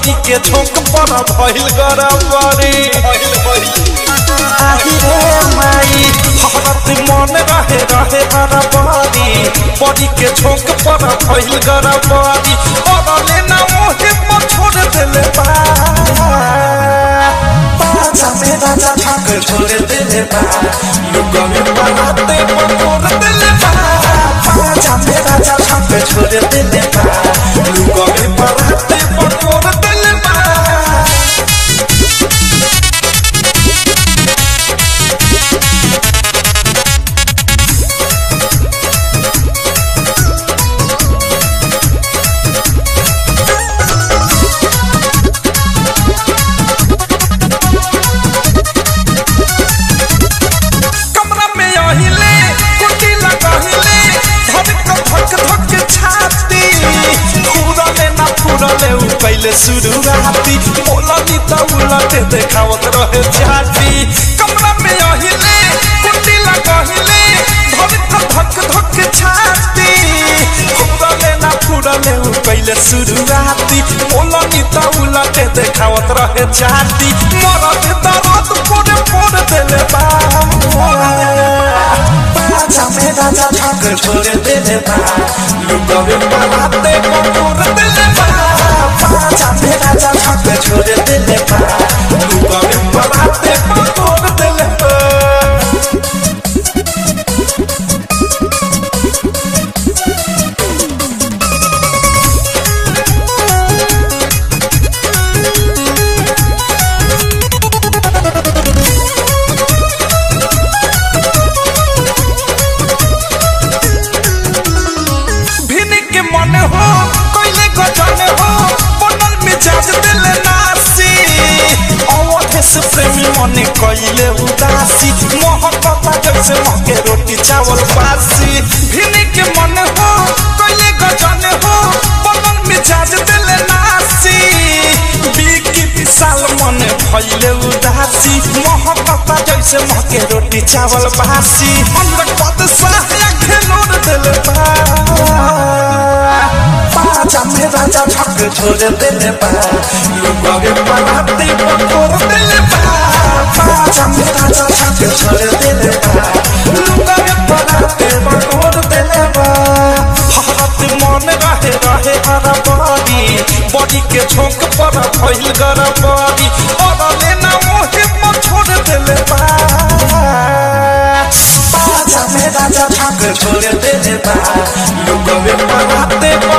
body के झोंक पर भइल गरबरी आही रे माई हरत मन रहे रहे गरबरी बॉडी के झोंक पर भइल गरबरी अरले ना मोहे पर छोड़ देले बा बाजा में राजा ठक छोड़ देले बा लुक में बनाते पर छोड़ देले बा बाजा में राजा ठक छोड़ देले बा लुक में बनाते पर छोड़ देले बा कमरा में अहिले कुटी लगहिले धक धक धक छाती फुरले ना फुरले उ पहिले शुरुआती बोलनी त उलटे देखावत रहे छाती कमरा में अहिले कुटी लगहिले धक धक धक छाती फुरले ना फुरले उ पहिले शुरुआती बोलनी त उलटे देखावत रहे छाती मरद दरद पोरे पोरे देले बा बाजा में राजा ठक छोड़ देले बा लुगवे बनाते कोर देले बा बाजा में राजा ठक छोड़ देले बा लुगवे बनाते कोर देले बा भिनी के मन हो कोइले गजन हो बनल मिजाज दिल नासी अवधे से प्रेमी मन कोइले उदासी मोहब्बत जैसे मके रोटी चावल बासी भिनी के मन हो कोइले गजन हो बनल मिजाज दिल नासी बिकी विशाल मन भइले उदासी मोहब्बत जैसे मके रोटी चावल बासी हमरा पद साया खेलोर दिल बा बाजा में राजा ठक छोड़ देले बा लुगवे बनाते पकोर देले बा बाजा में राजा ठक छोड़ देले बा लुगवे बनाते पकोर देले बा हरत मन रहे रहे हरा बॉडी बॉडी के झोंक पर भइल गरबरी अरले ना मोहे पर छोड़ देले बा बाजा में राजा ठक छोड़ देले बा लुगवे बनाते